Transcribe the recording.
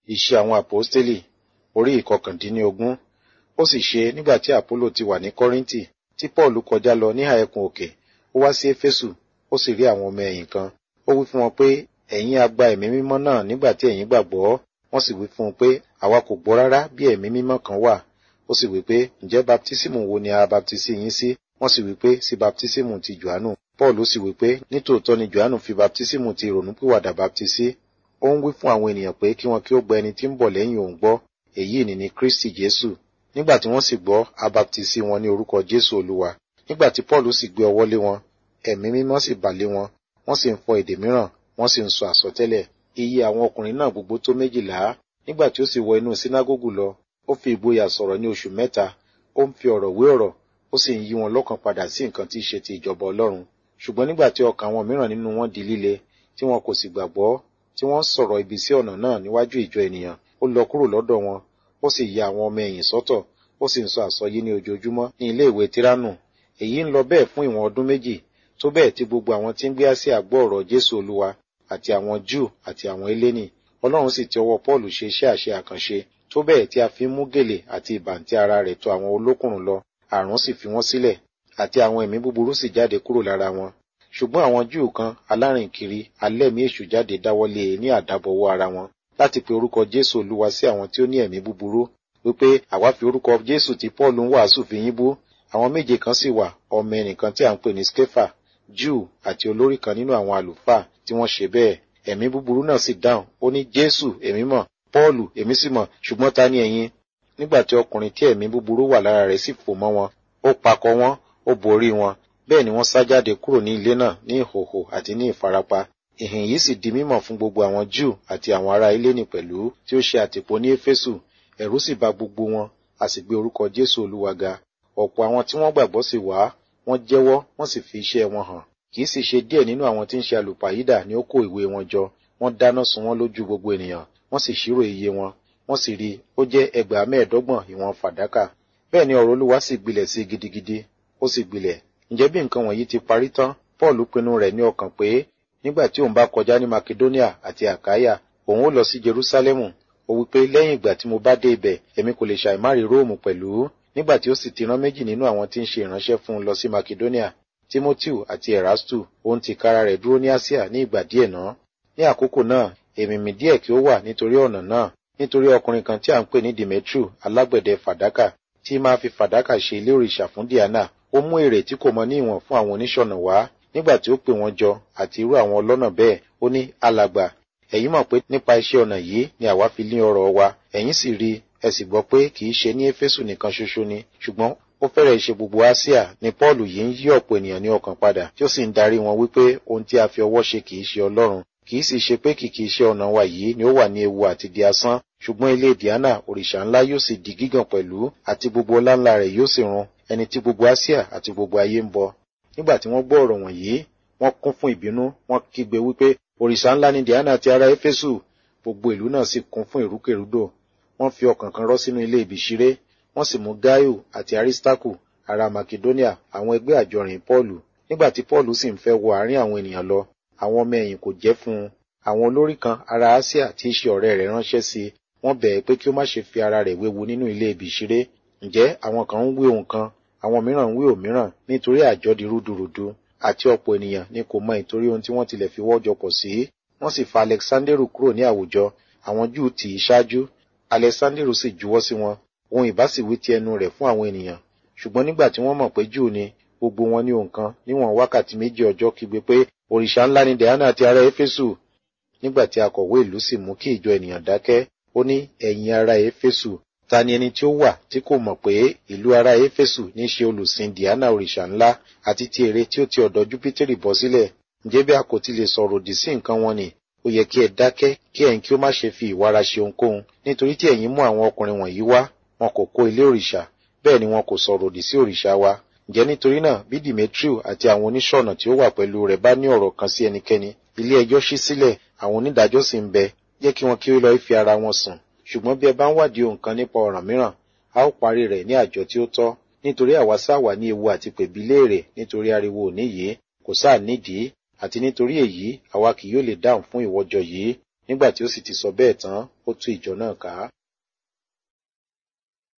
Iṣẹ́ àwọn àpọ́stélì orí ìkọkàndínlógún. Ó sì ṣe nígbà tí Àpólò ti wà ní Kọ́ríńtì tí Pọ́ọ̀lù kọjá lọ níhà ẹkùn òkè, ó wá sí Éfésù, ó sì rí àwọn ọmọ ẹ̀yìn kan. Ó wí fún wọn pé, ẹ̀yin a gba ẹ̀mí mímọ́ náà nígbà tí ẹ̀yin gbàgbọ́. Wọ́n sì wí fún un pé, àwa kò gbọ́ rárá bí ẹ̀mí mímọ́ kan wà. Ó sì wí pé, ǹjẹ́ baptísímù wo ni a baptisi yín sí? Wọ́n sì wí pé, sí baptísímù ti Jòhánù. Pọ́ọ̀lù sì wí pé, nítòótọ́ ni Jòhánù fi baptísímù ti ìrònúpìwàdà baptisi. Ó ń wí fún àwọn ènìyàn pé kí wọn kí ó gba ẹni tí ń bọ̀ lẹ́yìn òun gbọ́, èyí ni ni Kristi Jésù. Nígbà tí wọ́n sì gbọ́, a baptisi wọn ní orúkọ Jésù Olúwa. Nígbà tí Pọ́ọ̀lù sì gbé ọwọ́ lé wọn, ẹ̀mí mímọ́ sì bà lé wọn, wọ́n sì ń fọ èdè mìíràn, wọ́n sì ń sọ àsọtẹ́lẹ̀. Iye àwọn ọkùnrin náà gbogbo tó méjìlá. Nígbà tí ó sì wọ inú sínágógù lọ, ó fi ìgboyà sọ̀rọ̀ ní oṣù mẹ́ta, ó ń fi ọ̀rọ̀ wé ọ̀rọ̀, ó sì ń yí wọn lọ́kàn padà sí nǹkan tí í ṣe ti ìjọba Ọlọ́run. Ṣùgbọ́n nígbà tí ọkàn àwọn mìíràn nínú wọn di líle, tí wọn kò sì gbàgbọ́, tí wọ́n sọ̀rọ̀ ibi sí ọ̀nà náà níwájú ìjọ ènìyàn, ó lọ kúrò lọ́dọ̀ wọn, ó sì ya àwọn ọmọ ẹ̀yìn sọ́tọ̀, ó sì ń sọ àsọyé ní ojoojúmọ́ ní ilé ìwé Tíránù. Èyí ń lọ bẹ́ẹ̀ fún ìwọ̀n ọdún méjì, tó bẹ́ẹ̀ tí gbogbo àwọn tí ń gbé Áṣíà gbọ́ ọ̀rọ̀ Jésù Olúwa, àti àwọn Júù àti àwọn Hélénì. Ọlọ́run sì ti ọwọ́ Pọ́ọ̀lù ṣe iṣẹ́ àṣẹ àkànṣe, tó bẹ́ẹ̀ tí a fi ń mú gèlè àti ìbàǹtí ara rẹ̀ tọ̀ àwọn olókùnrùn lọ, àrùn sì fi wọ́n sílẹ̀, àti àwọn ẹ̀mí búburú sì jáde kúrò lára wọn. Ṣùgbọ́n àwọn Júù kan alárìnkiri alẹ́mí èṣù jáde dáwọ́lé e ní àdábọwọ́ ara wọn, láti pe orúkọ Jésù Olúwa sí àwọn tí ó ní ẹ̀mí búburú, wípé àwa fi orúkọ Jésù tí Pọ́ọ̀lù ń wàásù fi yín bú. Àwọn méje kan sì wà, ọmọ ẹnìkan tí à ń pè ní Skefa, Júù àti olórí kan nínú àwọn àlùfáà tí wọ́n ṣe bẹ́ẹ̀. Ẹ̀mí búburú náà sì dáhùn, ó ní Jésù èmi mọ̀, Pọ́ọ̀lù èmi sì mọ̀, ṣùgbọ́n ta ni ẹ̀yin? Nígbà tí ọkùnrin tí ẹ̀mí búburú wà lára rẹ̀ sì fò mọ́ wọn, ó pakọ̀ wọ́n, ó borí wọn. Bẹ́ẹ̀ ni wọ́n sá jáde kúrò ní ilé náà ní ìhòhò àti ní ìfarapa. Ìhìn yìí sì di mímọ̀ fún gbogbo àwọn Júù àti àwọn ará Hélénì pẹ̀lú tí ó ṣe àtìpó ní Éfésù. Ẹ̀rù sì bà gbogbo wọn, a sì gbé orúkọ Jésù Olúwa ga. Ọ̀pọ̀ àwọn tí wọ́n gbàgbọ́ sì wá, wọ́n jẹ́wọ́, wọ́n sì fi iṣẹ́ wọn hàn. Kì í sì ṣe díẹ̀ nínú àwọn tí ń ṣe àlùpàyídà ni ó kó ìwé wọn jọ. Wọ́n dáná sun wọ́n lójú gbogbo ènìyàn, wọ́n sì ṣírò iye wọn. Wọ́n sì rí, ó jẹ́ ẹgbàá mẹ́ẹ̀ẹ́dọ́gbọ̀n ìwọ̀n fàdákà. Bẹ́ẹ̀ ni ọ̀rọ̀ Olúwa sì gbilẹ̀ sí gidigidi, ó sì gbilẹ̀. Ǹjẹ́ bí nǹkan wọ̀nyí ti parí tán, Paul pinnu rẹ̀ ní ọkàn pé nígbà tí òun bá kọjá ní Makedonia àti Àkáyà, òun ó lọ sí Jerúsálẹ́mù. Ó wí pé lẹ́yìn ìgbà tí mo bá dé ibẹ̀, èmi kò lè ṣàìmárì Róòmù pẹ̀lú. Nígbà tí ó sì ti rán méjì nínú àwọn tí ń ṣe ìránṣẹ́ fún un lọ sí Makedonia, Timoteu àti Erastu, òun ti kára rẹ̀ dúró ní Asia ní ìgbà díẹ̀ náà. Ní àkókò náà, èmìmì díẹ̀ kí ó wà nítorí ọ̀nà náà, nítorí ọkùnrin kan tí à ń pè ní Demetriu alágbẹ̀dẹ fàdákà, tí máa fi fàdákà ṣe ilé òrìṣà fún Diana, ó mú èrè tí kò mọ ní ìwọ̀n fún àwọn oníṣọ̀nà wá. Nígbà tí ó pè wọ́n jọ àti irú àwọn ọlọ́nà bẹ́ẹ̀, ó ní alàgbà, ẹ̀yin mọ̀ pé nípa iṣẹ́ ọnà yìí ni àwa fi lé ọrọ̀ wa, ẹ̀yin sì rí, ẹ sì gbọ́ pé kì í ṣe ní Éfésù nìkan ṣoṣo ni, ṣùgbọ́n ó fẹ́rẹ̀ ṣe gbogbo Asia ni Pọ́ọ̀lù yìí ń yí ọ̀pọ̀ ènìyàn ní ọkàn padà, tí ó sì ń darí wọn wípé ohun tí a fi ọwọ́ ṣe kì í ṣe Ọlọ́run, kì í sì ṣe pé kìkì iṣẹ́ ọnà wa yìí ni ó wà ní ewu àti di asán, ṣùgbọ́n ilé Diana òrìṣà ńlá yóò sì di gígàn pẹ̀lú, àti gbogbo ọlá ńlá rẹ̀ yóò sì run, ẹni tí gbogbo Asia àti gbogbo ayé ń bọ. Nígbà tí wọ́n gbọ́ ọ̀rọ̀ wọ̀nyí, wọ́n kún fún ìbínú, wọ́n kígbe wípé òrìṣà ńlá ni Diana ti ará Éfésù. Gbogbo ìlú náà sì kún fún ìrúkèrúdò. Wọ́n fi ọkàn kan rọ́ sínú ilé ìbíṣiré, wọ́n sì mú Gáíù àti Arísítákù ará Makedonia àwọn ẹgbẹ́ àjọrìn Pọ́ọ̀lù. Nígbà tí Pọ́ọ̀lù sì ń fẹ́ wọ àárín àwọn ènìyàn lọ, àwọn ọmọ ẹ̀yìn kò jẹ́ fún un. Àwọn olórí kan ará Asia tí í ṣe ọ̀rẹ́ rẹ̀ ránṣẹ́ sí i, wọ́n bẹ̀ ẹ́ pé kí ó má ṣe fi ara rẹ̀ wéwu nínú ilé ìbíṣiré. Ǹjẹ́ àwọn kan ń wí ohun kan, àwọn mìíràn ń wí òmíràn nítorí àjọ di rúdurùdu, àti ọ̀pọ̀ ènìyàn ni kò mọ ìtorí ohun tí wọ́n tilẹ̀ fi wọ́jọ pọ̀ sí. Wọ́n sì fa Alexanderu kúrò ní àwùjọ, àwọn Júù tì í ṣáájú. Alexanderu sì juwọ́ sí wọn, ohun ìbá sì wí ti ẹnu rẹ̀ fún àwọn ènìyàn. Ṣùgbọ́n nígbà tí wọ́n mọ̀ pé Júù ni, gbogbo wọn ní ohun kan níwọ̀n wákàtí méjì ọjọ́ kígbe pé òrìṣà ńlá ni Diana ti ará Éfésù. Nígbà tí akọ̀wé ìlú sì mú kí ìjọ ènìyàn dákẹ́, ó ní ẹ̀yin ará Éfésù, ta ni ẹni tí ó wà tí kò mọ̀ pé ìlú ará Éfésù ní ṣe olùsìn Diana òrìṣà ńlá àti ti ère tí ó ti ọ̀dọ̀ Júpítérì bọ́ sílẹ̀? Ǹjẹ́ bí a kò ti lè sọ̀rọ̀ òdì sí nǹkan wọn ni, ó yẹ kí ẹ dákẹ́ kí ẹ̀yin kí ó má ṣe fi ìwára ṣe ohunkóhun, nítorí tí ẹ̀yin mú àwọn ọkùnrin wọ̀nyí wá, wọn kò kó ilé òrìṣà, bẹ́ẹ̀ ni wọn kò sọ̀rọ̀ òdì sí òrìṣà wa. Ǹjẹ́ nítorí náà bí Demetriu àti àwọn oníṣọ̀nà tí ó wà pẹ̀lú rẹ̀ bá ní ọ̀rọ̀ kan sí ẹnikẹ́ni, ilé ẹjọ́ ṣí sílẹ̀, àwọn onídàájọ́ sì ń bẹ, jẹ́ kí wọn kí ó lọ fi ara wọn sùn. Ṣùgbọ́n bí ẹ bá ń wádìí ohun kan nípa ọ̀ràn mìíràn, a ó parí rẹ̀ ní àjọ tí ó tọ́, nítorí àwa sáà wà ní ewu àti pèbí léèrè nítorí ariwo òní yìí, kò sáà nídìí, àti nítorí èyí àwa kì yóò lè dáhùn fún ìwọ́jọ yìí nígbà tí ó sì ti sọ bẹ́ẹ̀ tán ó tú ìjọ náà ká